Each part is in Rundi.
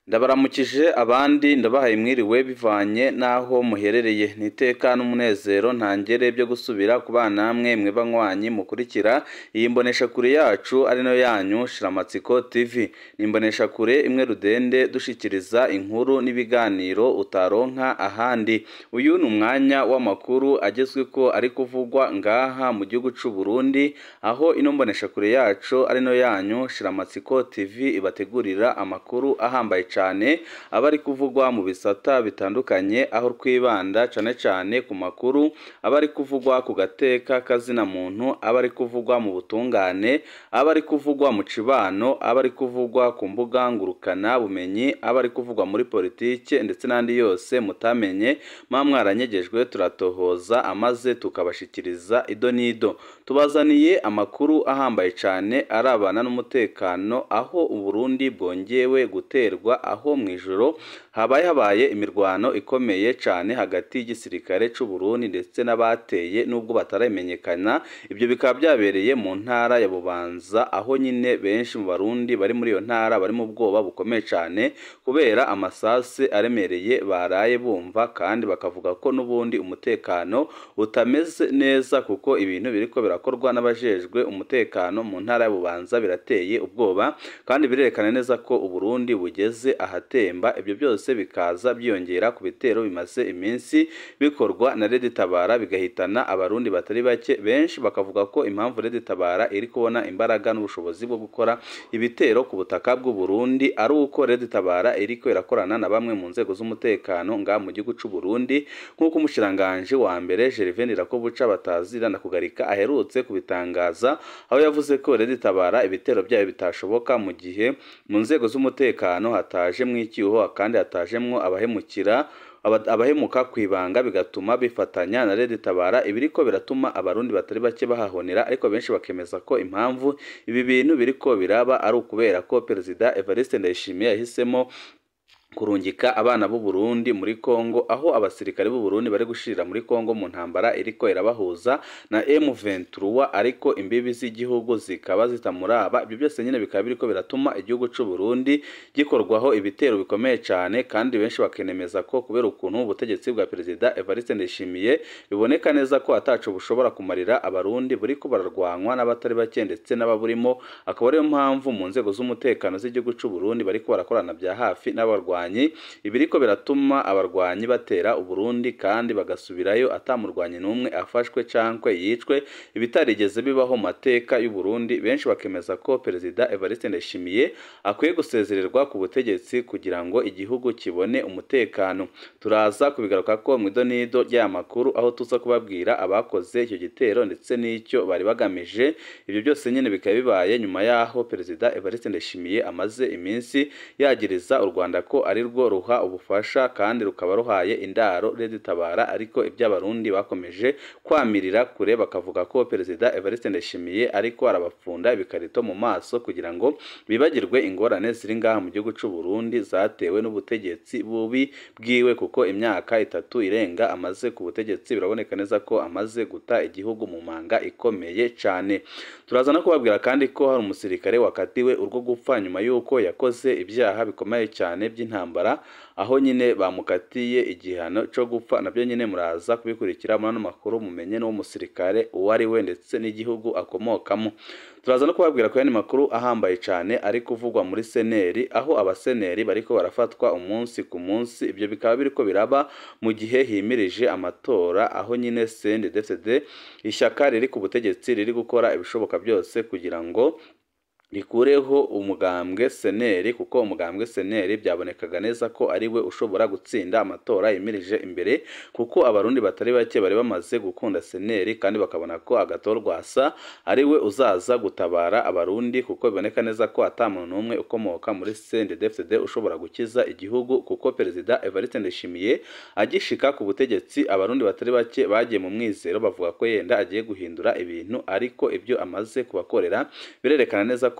ndabaramukije abandi ndabahaye mwiriwe bivanye n'aho muherereye ni iteka n'umunezero ntangere byo gusubira ku bana namwe mwe banywanyi mukurikira iyi mboneshakure yacu ari nayo yanyu shiramatsiko tv ni imboneshakure imwe rudende dushikiriza inkuru n'ibiganiro utaronka ahandi uyu ni umwanya w'amakuru agezweko ari kuvugwa ngaha mu gihugu c'u Burundi aho ino mboneshakure yacu ari nayo yanyu shiramatsiko tv ibategurira amakuru ahambaye cyane aba ari kuvugwa mu bisata bitandukanye aho twibanda cyane cyane ku makuru aba ari kuvugwa ku gateka kazina muntu aba ari kuvugwa mu butungane aba ari kuvugwa mu cibano aba ari kuvugwa ku mbuga ngurukana bumenyi aba ari kuvugwa muri politike ndetse n'andi yose mutamenye mwa mwaranyegejwe turatohoza amaze tukabashikiriza ido n'ido tubazaniye amakuru ahambaye cyane arabana n'umutekano aho uburundi bwongewe guterwa aho mu ijoro habaye habaye imirwano ikomeye cyane hagati y'igisirikare cy'u Burundi ndetse n'abateye nubwo bataramenyekana ibyo bikaba byabereye mu ntara ya Bubanza aho nyine benshi mu barundi bari muri iyo ntara bari mu bwoba bukomeye cyane kubera amasase aremereye baraye bumva kandi bakavuga ko n'ubundi umutekano utameze neza kuko ibintu biriko birakorwa n'abajejwe umutekano mu ntara ya Bubanza birateye ubwoba kandi birerekana neza ko Uburundi bugeze ahatemba ibyo byose bikaza byiyongera ku bitero bimaze iminsi bikorwa na Red Tabara bigahitana abarundi batari bake benshi bakavuga ko impamvu Red Tabara iri kubona imbaraga n'ubushobozi bwo gukora ibitero ku butaka bw'u Burundi ari uko Red Tabara iriko irakorana na bamwe mu nzego z'umutekano nga mu gihugu c'u Burundi nk'uko umushiranganje wa mbere Gervais Rakobuca batazira na kugarika aherutse kubitangaza aho yavuze ko Red Tabara ibitero byayo bitashoboka mu gihe mu nzego z'umutekano hataje mu icyuho kandi hatajemwo abahemukira abahemuka ku ibanga bigatuma bifatanya na Red Tabara ibiriko biratuma abarundi batari bake bahahonera ariko benshi bakemeza ko impamvu ibi bintu biriko biraba ari ukubera ko Perezida Evariste Ndayishimiye yahisemo kurungika abana b'u Burundi muri Kongo aho abasirikare b'u Burundi bari gushirira muri Kongo mu ntambara iriko irabahuza na M23 ariko imbibi z'igihugu zikaba zitamuraba ibyo byose nyine bikaba biriko biratuma igihugu c'u Burundi gikorwaho ibitero bikomeye cyane kandi benshi bakenemeza ko kubera ukuntu ubutegetsi bwa Perezida Evariste Ndayishimiye biboneka neza ko ataco bushobora kumarira abarundi buriko bararwanwa n'abatari bake ndetse n'ababurimo akaba ariyo mpamvu mu nzego z'umutekano z'igihugu c'u Burundi bariko barakorana bya hafi n'abarwanyi ibiriko biratuma abarwanyi batera uburundi kandi bagasubirayo atamurwanyi n'umwe afashwe cankwe yicwe ibitarigeze bibaho mateka y'uburundi benshi bakemeza ko perezida Evariste Ndayishimiye akwiye gusezererwa ku butegetsi kugira ngo igihugu kibone umutekano turaza kubigaruka ko mu idonido ry'aya makuru aho tuza kubabwira abakoze icyo gitero ndetse n'icyo bari bagamije ibyo byose nyine bikaba bibaye nyuma y'aho perezida Evariste Ndayishimiye amaze iminsi yagiriza u Rwanda ko ari rwo ruha ubufasha kandi rukaba ruhaye indaro Red Tabara ariko iby'abarundi bakomeje kwamirira kure bakavuga ko perezida Evariste Ndayishimiye ariko arabapfunda ibikarito mu maso kugira ngo bibagirwe ingorane ziri ngaha mu gihugu c'u Burundi zatewe n'ubutegetsi bubi bwiwe kuko imyaka itatu irenga amaze ku butegetsi biraboneka neza ko amaze guta igihugu mu manga ikomeye cyane turaza no kubabwira kandi ko hari umusirikare wakatiwe urwo gupfa nyuma y'uko yakoze ibyaha bikomeye cyane by'intambara intambara aho nyine bamukatiye igihano cyo gupfa nabyo nyine muraza kubikurikira muri ano makuru mumenye n'uwo musirikare uwo ari we ndetse n'igihugu akomokamo turaza no kubabwira ko yandi makuru ahambaye cyane ari kuvugwa muri seneri aho abaseneri bariko barafatwa umunsi ku munsi ibyo bikaba biriko biraba mu gihe himirije amatora aho nyine CNDD-FDD ishyaka riri ku butegetsi riri gukora ibishoboka byose kugira ngo rikureho umugambwe seneri kuko umugambwe seneri byabonekaga neza ko ari we ushobora gutsinda amatora yimirije imbere kuko abarundi batari bake bari bamaze gukunda seneri kandi bakabona ko agatorwasa ari we uzaza gutabara abarundi kuko biboneka neza ko ata muntu n'umwe ukomoka muri CNDD-FDD ushobora gukiza igihugu kuko perezida Evariste Ndayishimiye agishika ku butegetsi abarundi batari bake bagiye mu mwizero bavuga ko yenda agiye guhindura ibintu ariko ibyo amaze kubakorera birerekana neza ko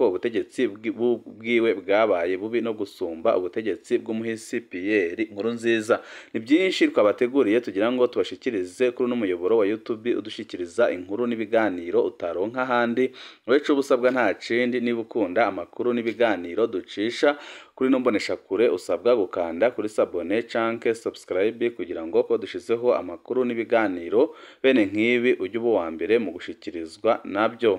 ko ubutegetsi bwiwe bwabaye bubi no gusumba ubutegetsi bw'umuhisi Pierre Nkurunziza ni byinshi twabateguriye tugira ngo tubashikirize kuri uno muyoboro wa YouTube udushikiriza inkuru n'ibiganiro utaronka ahandi uretse ubusabwa nta kindi niba ukunda amakuru n'ibiganiro ducisha kuri no mboneshakure usabwa gukanda kuri sabone canke subscribe kugira ngo ko dushizeho amakuru n'ibiganiro bene nk'ibi ujye uba uwa mbere mu gushikirizwa nabyo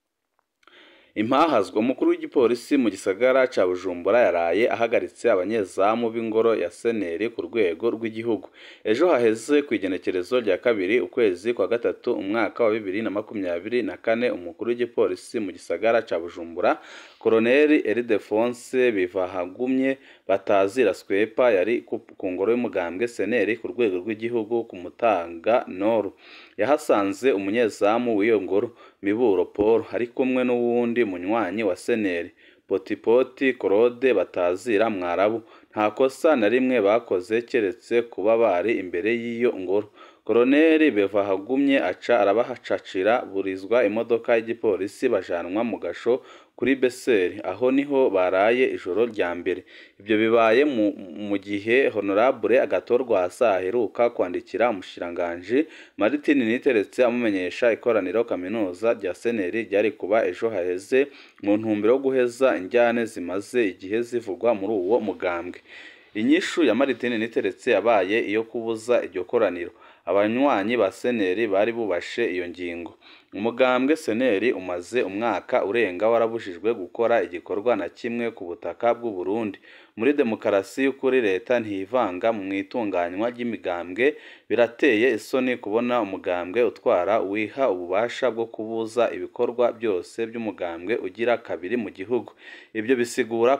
impahazwa umukuru w'igipolisi mu gisagara ca Bujumbura yaraye ahagaritse abanyezamu b'ingoro ya seneri ku rwego rw'igihugu ejo haheze ku igenekerezo rya kabiri ukwezi kwa gatatu umwaka wa bibiri na makumyabiri na kane umukuru w'igipolisi mu gisagara ca Bujumbura Koloneli Eridefonse Bivahagumye batazira Swepa yari ku ngoro y'umugambwe seneri ku rwego rw'igihugu ku Mutanga Noru yahasanze umunyezamu w'iyo ngoro Miburo Paul ari kumwe n'uwundi munywanyi wa seneri Potipoti Claude batazira Mwarabu nta kosa na rimwe bakoze keretse kuba bari imbere y'iyo ngoro Koloneli Bevahagumye aca arabahacacira burizwa imodoka y'igipolisi bajanwa mu gasho kuri Beseri aho niho baraye ijoro rya mbere ibyo bibaye mu gihe Honorable Agatorwa Hasa aheruka kwandikira umushiranganji Martin Niteretse amumenyesha ikoraniro kaminuza rya Seneri ryari kuba ejo haheze mu ntumbero yo guheza injyane zimaze igihe zivugwa muri uwo mugambwe inyishu ya Martin Niteretse yabaye iyo kubuza iryo koraniro abanywanyi ba seneri bari bubashe iyo ngingo umugambwe seneri umaze umwaka urenga warabujijwe gukora igikorwa na kimwe ku butaka bw'u Burundi muri demokarasi y'ukuri leta ntivanga mu itunganywa ry'imigambwe birateye isoni kubona umugambwe utwara wiha ububasha bwo kubuza ibikorwa byose by'umugambwe ugira kabiri mu gihugu ibyo bisigura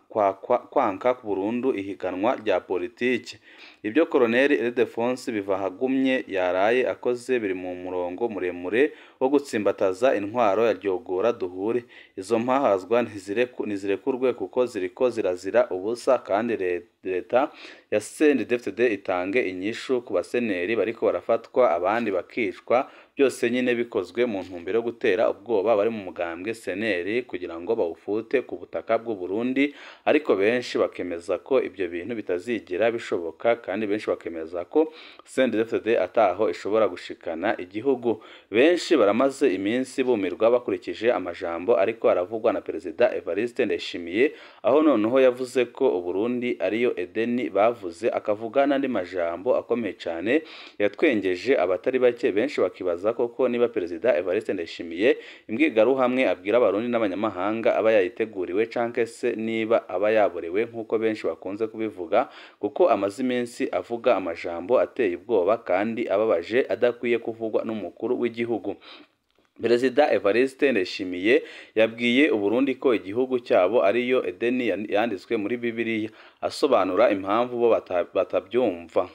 kwanka burundu ihiganwa rya politiki ibyo koloneli Ildefonse Bivahagumye yaraye akoze biri mu murongo muremure wo gutsimbataza intwaro ya ryogora duhure izo mpahazwa ntizirekurwe kuko ziriko zirazira ubusa kandi leta ya CNDD-FDD itange inyishu ku baseneri bariko barafatwa abandi bakicwa byose nyine bikozwe mu ntumbero yo gutera ubwoba bari mu mugambwe seneri kugira ngo bawufute ku butaka bw'u Burundi ariko benshi bakemeza ko ibyo bintu bitazigera bishoboka kandi benshi bakemeza ko CNDD-FDD ataho ishobora gushikana igihugu benshi baramaze iminsi bumirwa bakurikije amajambo ariko aravugwa na perezida Evariste Ndayishimiye aho noneho yavuze ko Uburundi ariyo Edeni bavuze akavuga n'andi majambo akomeye cyane yatwengeje abatari bake benshi bakibaza koko niba perezida Evariste Ndayishimiye imbwigaruhamwe abwira abarundi n'abanyamahanga aba yayiteguriwe canke se niba aba yaborewe nk'uko benshi bakunze kubivuga kuko amaze iminsi avuga amajambo ateye ubwoba kandi ababaje adakwiye kuvugwa n'umukuru w'igihugu Perezida Evariste Ndayishimiye yabwiye Uburundi ko igihugu cyabo ariyo Edeni yanditswe muri Bibiliya asobanura impamvu bo batabyumva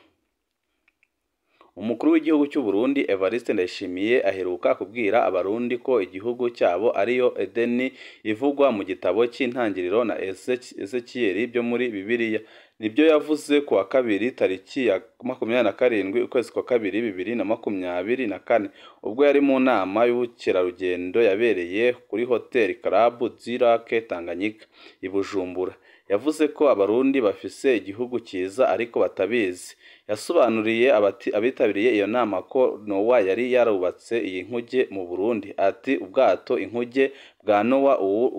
Umukuru w'igihugu cy'u Burundi Evariste Ndayishimiye aheruka kubwira abarundi ko igihugu cyabo ariyo Edeni ivugwa mu gitabo cy'intangiriro na Ezekiel byo muri Bibiliya nibyo yavuze ku wa kabiri tariki ya makumyabiri na karindwi ukwezi kwa kabiri bibiri na makumyabiri na kane ubwo yari mu nama y'ubukerarugendo yabereye kuri hoteli Club Zirake Tanganyika i Bujumbura yavuze ko abarundi bafise igihugu cyiza ariko batabizi yasobanuriye abitabiriye iyo nama ko Nowa yari yarubatse iyi nkuge mu Burundi ati ubwato inkuge bwa Nowa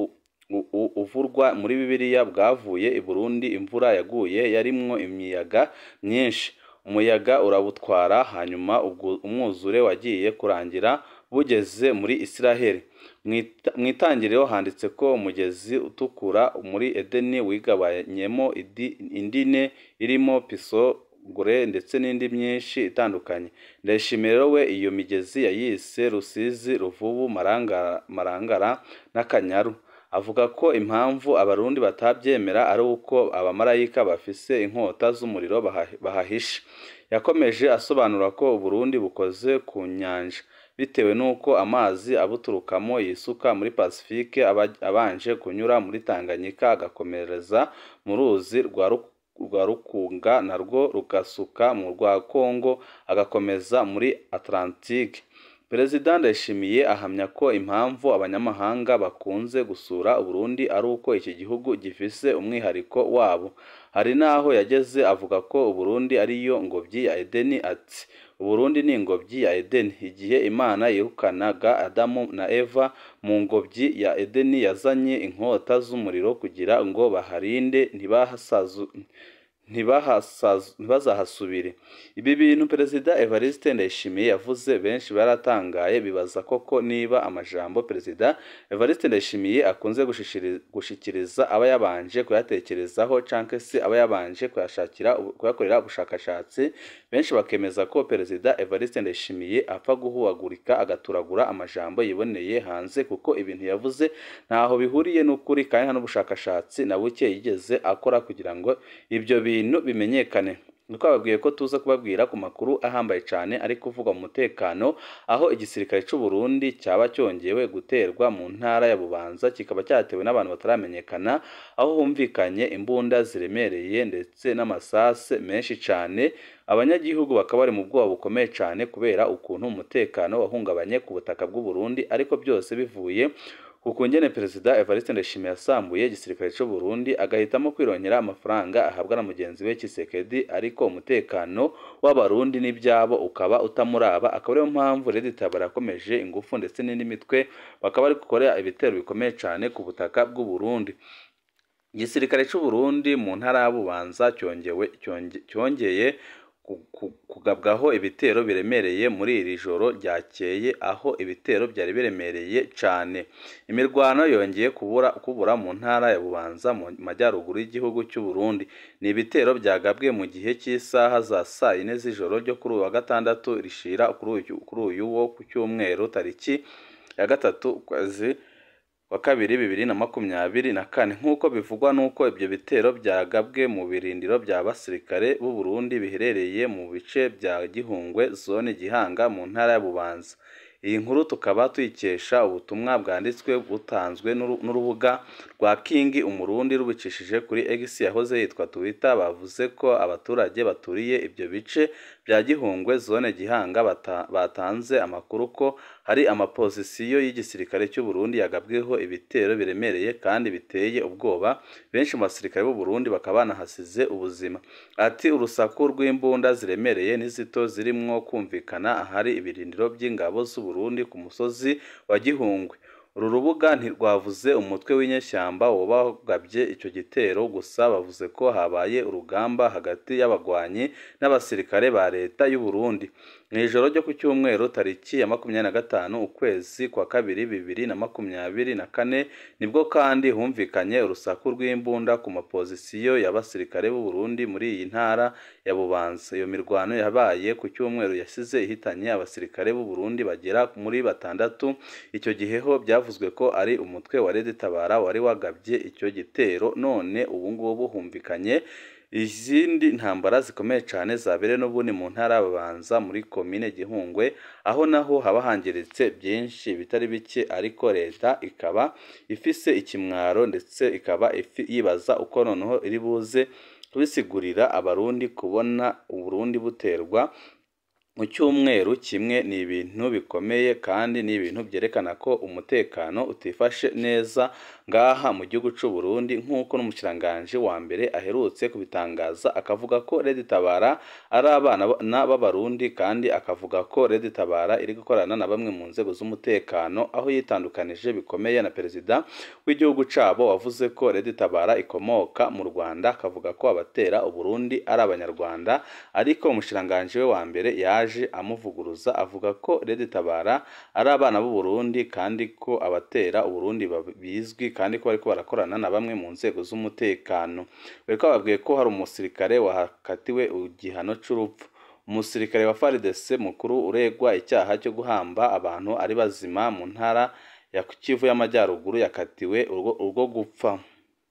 uvurwa muri Bibiliya bwavuye i Burundi imvura yaguye yarimwo imiyaga myinshi umuyaga urabutwara hanyuma umwuzure wagiye kurangira bugeze muri Isiraheli mu itangiriro handitse ko umugezi utukura muri Edeni wigabanyemo indine irimo pisogore ndetse n'indi myinshi itandukanye ndayishimiye rero we iyo migezi yayise Rusizi Ruvubu Marangara n'Akanyaru avuga ko impamvu abarundi batabyemera ari uko abamarayika bafise inkota z'umuriro bahahishe yakomeje asobanura ko Uburundi bukoze ku nyanja bitewe n'uko amazi abuturukamo yisuka muri Pacifique abanje kunyura muri Tanganyika agakomereza mu ruzi rwa Rukunga narwo rugasuka mu rwa Kongo agakomeza muri Atlantique perezida ndayishimiye ahamya ko impamvu abanyamahanga bakunze gusura uburundi ari uko iki gihugu gifise umwihariko wabo hari n'aho yageze avuga ko uburundi ariyo ngobyi ya edeni ati uburundi ni ingobyi ya edeni igihe imana yirukanaga adamu na eva mu ngobyi ya edeni yazanye inkota z'umuriro kugira ngo baharinde ntibahasazu ntibazahasubire ibi bintu perezida evariste ndayishimiye yavuze benshi baratangaye bibaza koko niba amajambo perezida evariste ndayishimiye akunze gushikiriza aba yabanje kuyatekerezaho cyangwa se aba yabanje kuyashakira kuyakorera ubushakashatsi benshi bakemeza ko perezida evariste ndayishimiye apfa guhuagurika agaturagura amajambo yiboneye hanze kuko ibintu yavuze ntaho bihuriye n'ukuri kandi nta n'ubushakashatsi na buke yigeze akora kugira ngo ibyo bintu bimenyekane twababwiye ko tuza kubabwira ku makuru ahambaye cyane ari kuvugwa mu mutekano aho igisirikare cy'u Burundi cyaba cyongewe guterwa mu ntara ya Bubanza kikaba cyatewe n'abantu bataramenyekana aho humvikanye imbunda ziremereye ndetse n'amasase menshi cyane abanyagihugu bakaba bari mu bwoba bukomeye cyane kubera ukuntu umutekano wahungabanye ku butaka bw'u Burundi ariko byose bivuye kuko ngene perezida Evariste Ndayishimiye yasambuye igisirikare cy'u Burundi agahitamo kwirongera amafaranga ahabwa na mugenzi we Kisekedi ariko umutekano w'abarundi n'ibyabo ukaba utamuraba akaba ariyo mpamvu Leta Tabara yakomeje ingufu ndetse n'indi mitwe bakaba bari gukorera ibitero bikomeye cyane ku butaka bw'u Burundi igisirikare cy'u Burundi mu ntara ya Bubanza cyongewe cyongeye kugabwaho ibitero biremereye muri iri joro ryakeye aho ibitero byari biremereye cyane imirwano yongeye kubura kubura mu ntara ya Bubanza mu majyaruguru y'igihugu cy'u Burundi ni ibitero byagabwe mu gihe cy'isaha za saa yine z'ijoro ryo kuri uyu wa gatandatu rishira kuri uyu wo ku cyumweru tariki ya gatatu ukwezi wa kabiri bibiri na makumyabiri na kane nk'uko bivugwa n'uko ibyo bitero byagabwe mu birindiro bya basirikare b'u Burundi biherereye mu bice bya Gihungwe zone Gihanga mu ntara ya Bubanza iyi nkuru tukaba tuyikesha ubutumwa bwanditswe butanzwe n'urubuga rwa King umurundi rubicishije kuri X yahoze yitwa Twitter bavuze ko abaturage baturiye ibyo bice bya Gihungwe zone Gihanga batanze amakuru ko hari amapozisiyo y'igisirikare cy'u Burundi yagabweho ibitero biremereye kandi biteye ubwoba benshi mu basirikare b'u Burundi bakaba banahasize ubuzima ati urusaku rw'imbunda ziremereye n'izito zirimwo kumvikana ahari ibirindiro by'ingabo z'u Burundi ku musozi wa Gihungwe uru rubuga ntirwavuze umutwe w'inyeshyamba wabagabye icyo gitero gusa bavuze ko habaye urugamba hagati y'abagwanyi n'abasirikare ba leta y'u Burundi mu ijoro ryo ku cyumweru tariki ya makumyabiri na gatanu ukwezi kwa kabiri bibiri na makumyabiri na kane nibwo kandi humvikanye urusaku rw'imbunda ku mapozisiyo y'abasirikare b'u Burundi muri iyi ntara ya Bubanza iyo mirwano yabaye ku cyumweru yasize ihitanye abasirikare b'u Burundi bagera muri batandatu icyo gihe ho byavuzwe ko ari umutwe wa Red Tabara wari wagabye icyo gitero none ubu ngubu humvikanye izindi ntambara zikomeye cyane zabereye n'ubundi mu ntara y'ababanza muri komine Gihungwe aho naho haba hangiritse byinshi bitari bike ariko leta ikaba ifise ikimwaro ndetse ikaba yibaza uko noneho iri buze kubisigurira abarundi kubona uburundi buterwa mu cyumweru kimwe ni ibintu bikomeye kandi ni ibintu byerekana ko umutekano utifashe neza ngaha mu gihugu cy'u Burundi nk'uko n'umukiranganji wa mbere aherutse kubitangaza akavuga ko Red Tabara ari abana b'abarundi kandi akavuga ko Red Tabara iri gukorana na bamwe mu nzego z'umutekano aho yitandukanije bikomeye na perezida w'igihugu cyabo wavuze ko Red Tabara ikomoka mu Rwanda akavuga ko abatera Uburundi ari abanyarwanda ariko umukiranganji we wa mbere yaje amuvuguruza avuga ko Red Tabara ari abana b'u Burundi kandi ko abatera Uburundi bizwi kandi ko bariko barakorana na bamwe mu nzego z'umutekano bariko bababwiye ko hari umusirikare wahakatiwe igihano c'urupfu umusirikare wa FARDC mukuru uregwa icyaha cyo guhamba abantu ari bazima mu ntara ya Kivu y'Amajyaruguru yakatiwe urwo gupfa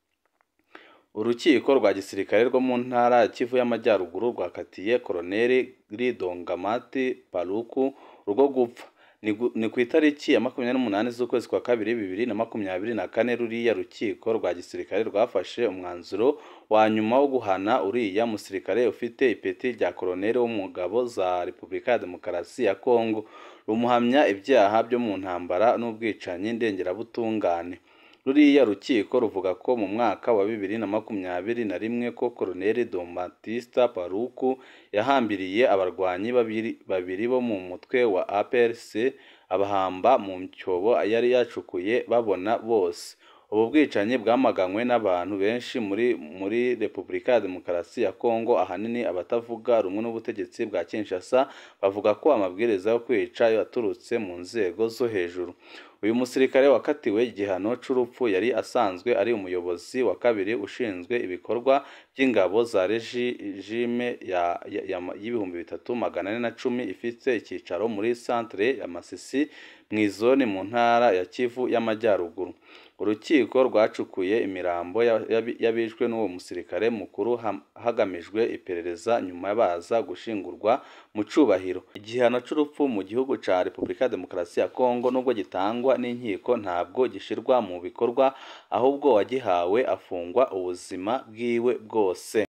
urukiko rwa gisirikare rwo mu ntara ya Kivu y'Amajyaruguru rwakatiye Koloneli Ridongamati Paluku urwo gupfa ni ku itariki ya makumyabiri n'umunani z'ukwezi kwa kabiri bibiri na makumyabiri na kane ruriya rukiko rwa gisirikare rwafashe umwanzuro wa nyuma wo guhana uriya musirikare ufite ipeti rya koloneli wo mu ngabo za repubulika ya demokarasi ya kongo rumuhamya ibyaha byo mu ntambara n'ubwicanyi ndengerabutungane ruriya rukiko ruvuga ko mu mwaka wa bibiri na makumyabiri na rimwe ko Colonel Don Batista Paruku yahambiriye abarwanyi babiri, babiri bo mu mutwe wa APRC abahamba mu cyobo yari yacukuye babona bose ubu bwicanyi bwamaganywe n'abantu benshi muri muri Repubulika ya Demokarasi ya Kongo ahanini abatavuga rumwe n'ubutegetsi bwa Kinshasa bavuga ko amabwiriza yo kwica yaturutse mu nzego zo hejuru uyu musirikare wakatiwe igihano c'urupfu yari asanzwe ari umuyobozi wa kabiri ushinzwe ibikorwa by'ingabo za regime ya, ya, ya, y'ibihumbi bitatu magana ane na cumi ifite icyicaro muri centre ya Masisi mu izoni mu ntara ya Kivu y'Amajyaruguru urukiko rwacukuye imirambo y'abishwe n'uwo musirikare mukuru hagamijwe iperereza nyuma baza gushingurwa mu cubahiro igihano c'urupfu mu gihugu ca Repubulika ya Demokarasi ya Kongo nubwo gitangwa n'inkiko ntabwo gishirwa mu bikorwa ahubwo wagihawe afungwa ubuzima bwiwe bwose